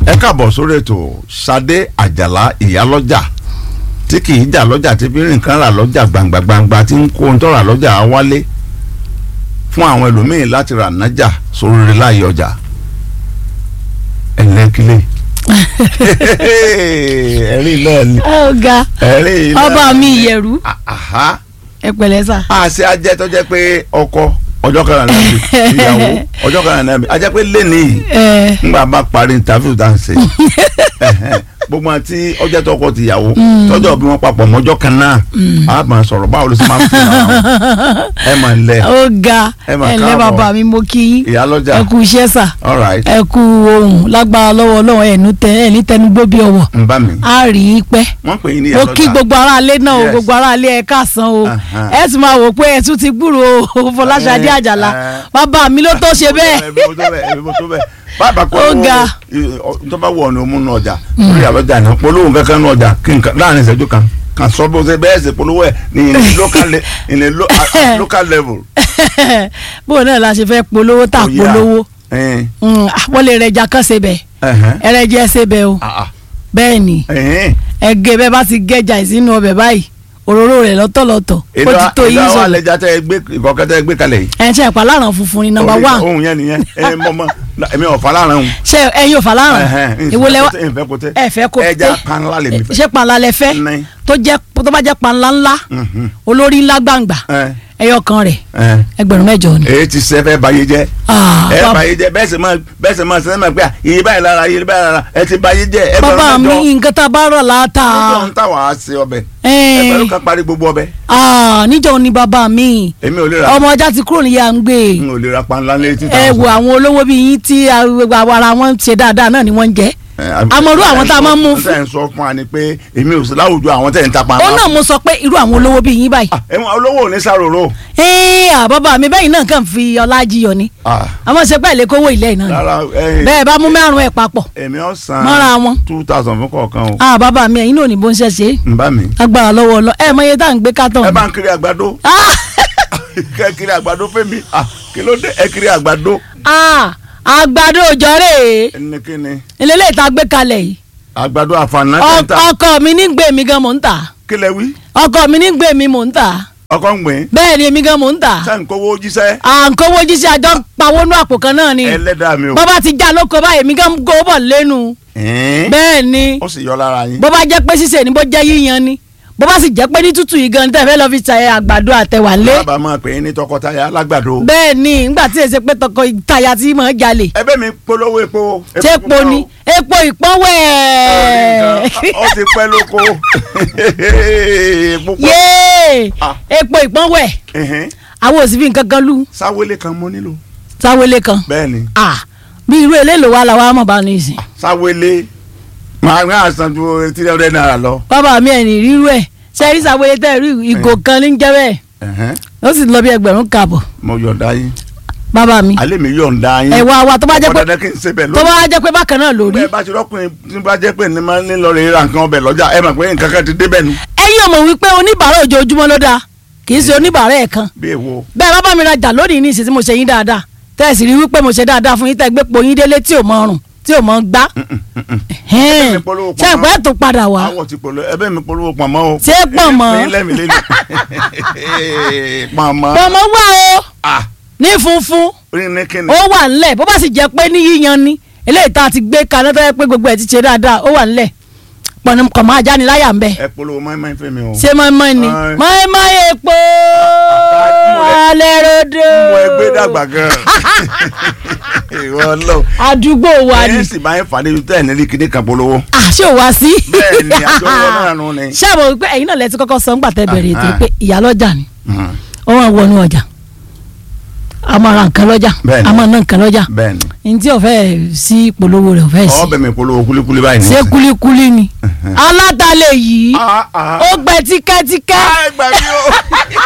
ẹ káàbọ̀ sórí ètò Ṣadé Àjàlá ìyálọ́jà tí kì í jà lọ́jà tí fi nǹkan rà lọ́jà gbangba gbangba tí ń kó ohun tó rà lọ́jà á wálé fún àwọn ẹlòmíín láti rà nájà sórí rẹ̀ láàyè ọjà ẹ̀lẹ́kílẹ̀ ẹ̀rí náà ni ọ̀gá ẹ̀rí náà ọba mi ni. ìyẹ̀rú Àhá. ẹ pẹ̀lẹ́ sà. àṣẹ ajẹ́ tó jẹ́ pé ọkọ ọjọ́ kan náà bí ìyàwó ọjọ́ kan náà bí ajẹ́ pé lẹ́nìí yìí ẹ ngbà bá parí interview tá à ń ṣe ẹhẹn, gbogbo àti ọjọ́ tọkọ tìyàwó tọjọ́ bí wọ́n papọ̀ mọ́jọ́ kan náà a máa sọ̀rọ̀ báwo ló ṣe máa ń fi hàn ẹ máa ń lẹ ọ̀gá Ẹ mà ẹ lẹ́ káàbọ̀. bàbá mi mo kí yín ìyálọ́jà ẹ kú iṣẹ́ sà all right ẹ kú ohun lágbára lọ́wọ́ ọlọ́run ẹ̀ ní tẹ ẹ̀ ní tẹnugbó bí ọwọ́ ń bá mi a rí i pẹ́ wọ́n pè é ní mo ìyálọ́jà kí gbogbo aráalé náà o Yes. gbogbo aráalé ẹ káàsán o Aha. ẹ sì máa wò pé ẹ tún ti gbúrò o Fọláṣadé Eh, Àjàlá eh. bàbá mi ló tó ṣe bẹ́ẹ̀ ẹbí mo tó bẹ́ẹ̀ ẹbí mo tó bẹ́ẹ̀ bàbá kọ́ Ó ga. tó bá wọ̀ ọ́nà òmùnà ọjà lórí ìyálọ́jà ní polówó kankan ní ọjà kí nǹkan láàrin ìṣẹ́jú kan kan sọ bó ṣe bẹ́ẹ̀ ṣe polówó ẹ̀ ní in a local le- in a lo- at- at local level. bóun náà la ṣe fẹ́ polówó tà Ó yá. polówó Ẹn, Mm, ah, wọ́n lè rẹja kán ṣe bẹ́ẹ̀ ẹhẹn, ẹrẹ́jẹ́ ṣe bẹ́ẹ̀ o ah, ah, bẹ́ẹ̀ ni ẹhẹn. ẹgẹ bẹ́ẹ̀ bá ti gẹjà ìsínú ọbẹ̀ báyìí òróró rẹ̀ lọ́tọ̀lọ́tọ̀ ó ti ìlú tó yín àwọn sọ àlejò tẹ ẹ gbé ìkọ̀kẹ́ tẹ ẹ gbé kalẹ̀ yìí. ẹ̀ ń ṣe ẹ̀pà láràn funfun ni nọ́mbà Orí- wán ohun yẹn nìyẹn ẹ mọ́mọ́ èmi ọ̀fà láàrin òun. ṣe ẹ̀yin ò fà láràn ìwo lẹ́wọ́ ìfẹ́ kò tẹ ẹ fẹ́ kó ẹja tẹ́. panla lèmi fẹ́. ṣé panla lẹ fẹ́ Ní. tó jẹ́ tó bá jẹ́ panla ńlá Mhm. olórí ńlá gbàǹgbà Ẹ, ẹyọ kan rẹ̀ ẹ. ẹgbẹ̀rún mẹ́jọ ni. èyí ti sẹ́ fẹ́ bayé jẹ́ Ah, ẹ bab- bayé jẹ́ bẹ́ẹ̀ sì máa bẹ́ẹ̀ sì máa sẹ́ni máa pé iye báyìí lára iye báyìí lára ẹ ti bayé jẹ́ ẹ bàbá mi nǹkan tá a bá rọ̀ láta níjọ́ ń tà wá sí ọbẹ̀ ẹgbẹ̀rún kan parí gbogbo ọbẹ̀ níjọ́ ni bàbá mi èmi ò lè ra ọmọ ọjà ti kúrò níyà ń gbé n ò lè ra panla létí ẹ wo àwọn olówó bíi yín tí ara wọn ṣe dáadáa náà ni wọ́n ń jẹ́ àmọ́rú àwọn tá a máa ń mú fún. tẹ̀ ń sọ fún wa ni pé èmi ò sí láwùjọ àwọn tẹ̀ ń ta panla. ó náà mo sọ pé irú àwọn olówó bíi yín báyìí. Ah, ẹ̀wọ̀n olówó ò ní sàròrò. ee àbábà mi bẹ́yìn náà kàn fi ọlá jiyọ ni Ah, àmọ́ ṣe pẹ́ lè kówó ilé náà ni rárá ẹ bẹ́ẹ̀ bá mú márùn ẹ̀ papọ̀ èmi ọ̀ san mọ́ra wọn. two thousand fún kọ̀ọ̀kan o àbábà mi ẹ̀yin náà ò ní bó ń ṣe ṣe é n bá mi. agbára lọ́wọ́ ọlọ́ ẹ mọ iye tá à ń gbé kátó. ẹ bá ń kiri àgbàdo kẹ kiri àgbàdo fẹmi ah kí ló dé ẹ kiri àgbàdo. àgbàdo òjọ́rè ẹni kí ni ìlélẹ̀ ìta gbé kalẹ̀ yìí àgbàdo àfààná Ọ- tẹ̀ntà ọkọ mi ní gbé mi gan mò ń tà kí lẹ wí ọkọ mi ní gbé mi mò ń tà ọkọ ń gbìn bẹ́ẹ̀ ni èmi gan mò ń tà sẹ́ǹ kówó jíṣẹ́ à ń kówó jíṣẹ́ àjọ pawó nú àpò kan náà ni ẹlẹ́dàá mi o. bọ́bá ti já lóko báyìí èmi gan kó bọ̀ lẹ́nu Ẹ̀ẹ́n, bẹ́ẹ̀ ni ó sì yọ lára yín. bó bá jẹ́ pé ṣíṣe ni bó jẹ́ yíyan ni bó bá sì jẹ́ pé ní tútù yìí gan tẹ́ fẹ́ lọ fi ṣàyẹ àgbàdo àtẹwà lé bàbá máa pè é ní tọkọtaya alágbàdo. bẹ́ẹ̀ ni nígbà tí èsè pé tọkọ ìtayà tí mò ń jalè ẹ̀bẹ̀ mi polówó epo. ṣé epo ni epo ìpọ́nwẹ́ ó ti pẹ́ lóko. Epo pọ̀. yéé Ah. epo ìpọ́nwẹ́ Ẹ̀hẹ́n, àwọn òsì fi nǹkan kan lù sáwélé kan mo nílò. sáwélé kan bẹ́ẹ̀ ni Ah, bí irú eléèlò wa làwọn àmọ̀ bá ní ìsìn sáwélé máa ń rán àṣà ju three hundred naira lọ. bàbá mi ẹ̀ ní rírú ẹ̀ ṣe rí sáwélé tẹ́ rí ìgò kan ní jẹ́ bẹ́ẹ̀ Ẹ̀hẹ́n, ó sì lọ bí ẹgbẹ̀rún kààbọ̀ mo yọ̀ǹda yín bàbá mi alẹ́ mi yọ̀ǹda yín. ẹ̀wà wa tó bá jẹ́ ọkọ̀ pé dandan kí n ṣe bẹ́ẹ̀ tó lónìí. bá jẹ́ pé bákan náà lórí bẹ́ẹ̀ bá ti rọ́kùnrin tí bá jẹ́ pé ní máa ń lọ rè ra nǹkan ọbẹ̀ lọ́jà ẹ mọ̀ pé nǹkan kan ti dé bẹ́ẹ̀ nu. ẹ̀yin ò mọ̀ wípé oníbàárà ojoojúmọ́ ló dáa kì í ṣe oníbàárà ẹ̀ kan bí èwo bẹ́ẹ̀ bá bá mi rajà lónìí ní ìsìn tí mo ṣe yín dáadáa tẹ́ ẹ sì rí wípé mo ṣe dáadáa fún yín tẹ́ ẹ gbé po yín délé tí ò mọ ọrùn tí ò mọ gbá Ẹbí mi polówó ṣé pamọ́. ìpẹ́ tó padà wá àwọ̀ ti polówó ẹbẹ̀ mi polówó pọ̀nmọ́ o. Ṣé pọ̀nmọ́? èyí lẹ́mi lẹ́nu. pọ̀nmọ́. pọ̀mọ́ wà o ah ní funfun orí ní kíni. ó wà ńlẹ̀ bó bá sì jẹ́ pé ní yíyan ni eléyìí tá a ti gbé kaná tó yẹ pé gbogbo ẹ̀ ti ṣe dáadáa ó wà ńlẹ̀ pọ̀nà kọ̀ máa já ni láyà ń bẹ̀ ẹ polówó mọ́ẹ́mọ́ẹ́ fẹ́ mi o. ṣé mọ́ẹ́mọ́ ni Ẹ. mọ́ẹ́mọ́ epo alẹ́ rodo mo ẹgbẹ́ dàgbà gan. ìwọ lọ. àdúgbò wa ni ẹ̀yìn sì máa ń fà níbi tẹ́ ẹ̀ nílí kíní kan polówó. àṣé ò wá sí. bẹ́ẹ̀ ni àjọyọ̀ náà nù ni. ṣé àbọ̀ wípé ẹ̀yin náà lẹ ti kọ́kọ́ sọ ńgbà tẹ́ bẹ̀rẹ̀ ètò Ah. pé ìyálọ́jà ni Mm, ó wọ́n wọnú ọjà a máa ra nǹkan lọ́jà Bẹ́ẹ̀ ni. a máa ná nǹkan lọ́jà bẹ́ẹ̀ ni. ní tí ò fẹ́ sí ìpolówó rẹ̀ ò fẹ́ sí ọbẹ̀ mi polówó kulikuli báyìí ní. ṣé kúlíkúlí ni alátalẹ̀ yìí Ah, ah. ó gbẹ tíkẹ́tíkẹ́ Ah, ẹ gbà mí o.